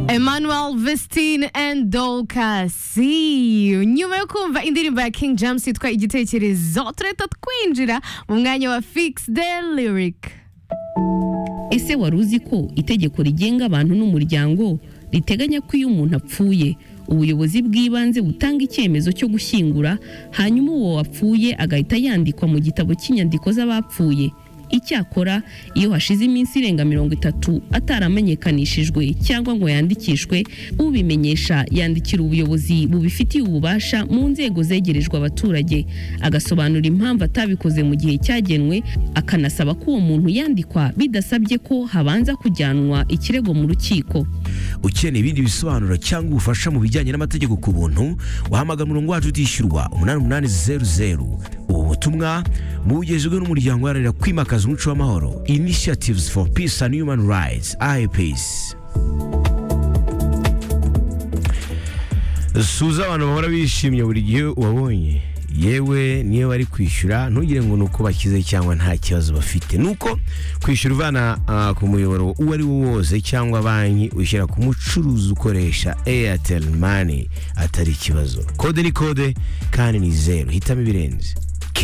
Emmanuel Vestine and Dolcasi nyuma yo kumva indirimbo ya King James yitwa igitekerezo turahita twinjira mu mwanya wa Fix the Lyric ese wari uzi ko itegeko rigenga abantu n'umuryango riteganya ko iyo umuntu apfuye ubuyobozi bw'ibanze butanga icyemezo cyo gushyingura hanyuma uwo wapfuye agahita yandikwa mu gitabo cy'inyandiko z'abapfuye icyakora iyo hashize iminsi irenga mirongo itatu ataramenyekanishijwe cyangwa ngo yandikishwe ubimenyesha yandikira ubuyobozi bubifitiye ububasha mu nzego zegerejwe abaturage agasobanura impamvu atabikoze mu gihe cyagenwe akanasaba ko uwo muntu yandikwa bidasabye ko habanza kujyanwa ikirego mu rukiko ukeneye ibindi bisobanuro cyangwa ubufasha mu bijyanye n'amategeko ku buntu wahamagara umurongo wacu utishyurwa umunani umunani zeru zeru ubu butumwa bugejejwe n'umuryango uharanira kwimakaza umuco w'amahoro initiatives for peace and human rights IPS suza abantu bahora bishimye buri gihe ubabonye yewe niyo bari kwishyura ntugire ngo ni uko bakize cyangwa nta kibazo bafite ni uko kwishyura uvana ah, ku muyoboro uwo ari wo wose cyangwa banki ushyira ku mucuruzi ukoresha airtel money atari ikibazo kode ni kode kandi ni zeru hitamo ibirenze